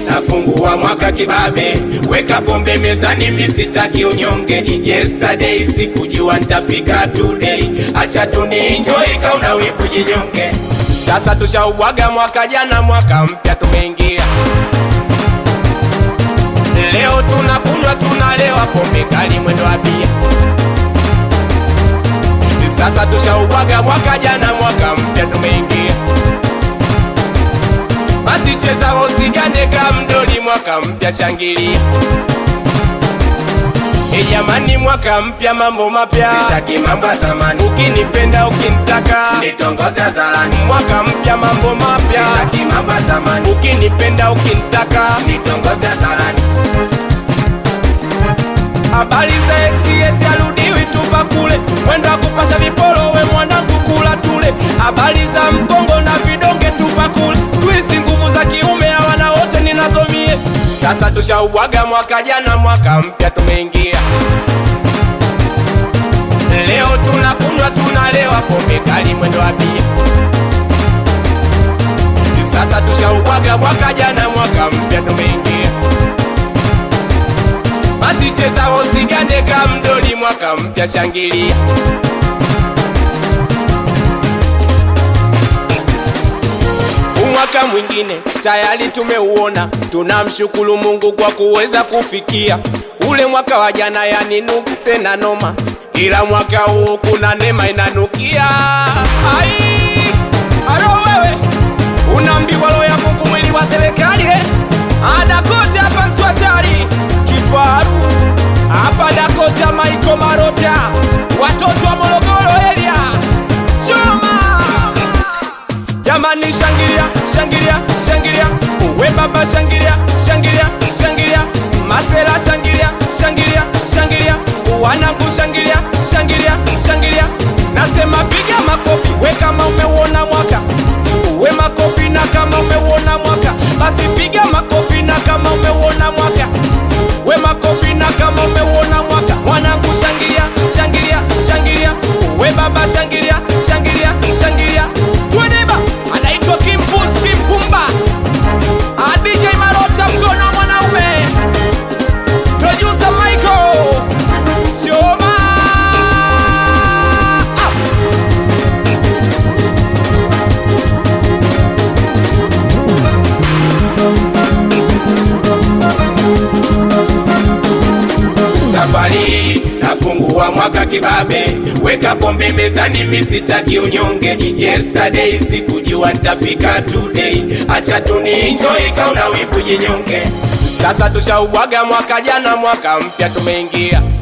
nafungua mwaka kibabe, weka pombe mezani, misitaki unyonge. Yesterday sikujua nitafika today, acha tunienjoy, kauna wivu jinyonge. Sasa tushaubwaga mwaka jana, mwaka mpya tumeingia. Leo tunakunywa tunalewa, pombe kali mwendo wa bia. Sasa tushaubwaga mwaka jana, mwaka mpya tumeingia. Basi cheza usigane kamdoli, mwaka mpya shangilia. E jamani, mwaka mpya, mambo mapya, Sitaki mambo ya zamani, ukinipenda ukinitaka, nitongoze hadharani. mwaka mpya, mambo mapya, Sitaki mambo ya zamani, ukinipenda ukinitaka. nitongoze hadharani. Habari za ex eti arudiwi tupa kule, mwendo wa kupasha viporo, we mwanangu kula tule. Habari za mkongo na vidonge tupa kule, siku hizi nguvu za kiume hawana wote ninazomie. Sasa tushaubwaga mwaka jana, mwaka mpya tumeingia. Leo tunakunywa tunalewa, pombe kali mwendo wa bia. Sasa tushaubwaga mwaka jana, mwaka mpya tumeingia. Basi cheza usigane kamdoli, mwaka mpya shangilia. Umwaka mwingine tayari tumeuona, tunamshukuru Mungu kwa kuweza kufikia ule mwaka wa jana, yani nuksi tena noma, ila mwaka huu kuna neema inanukia. Ai, alo wewe unaambiwa roho ya Mungu mwili wa serikali eh? Adakote hapa mtu hatari kifaru hapa Dakota Maiko Marota watoto wa Morogoro area choma jamani, shangilia shangilia shangilia, uwe baba shangilia shangilia shangilia, masela shangilia shangilia shangilia, wanangu shangilia shangilia shangilia, nasema piga makofi we kama umeuona mwaka uwe makofi na kama umeuona mwaka basi piga makofi na kama umeuona mwaka we makofi na kama umeuona mwaka mwanangu shangilia shangilia shangilia we baba shangilia shangilia shangilia tueneba anaitwa kimpus kimpumba Ah, DJ Marota mkono wa mwanaume producer Michael Choma ah. Safari nafungua mwaka kibabe, weka pombe mezani, misitaki unyonge. Yesterday sikujua nitafika today, acha tunienjoy, kauna wivu jinyonge. Sasa tushaubwaga mwaka jana, mwaka mpya tumeingia.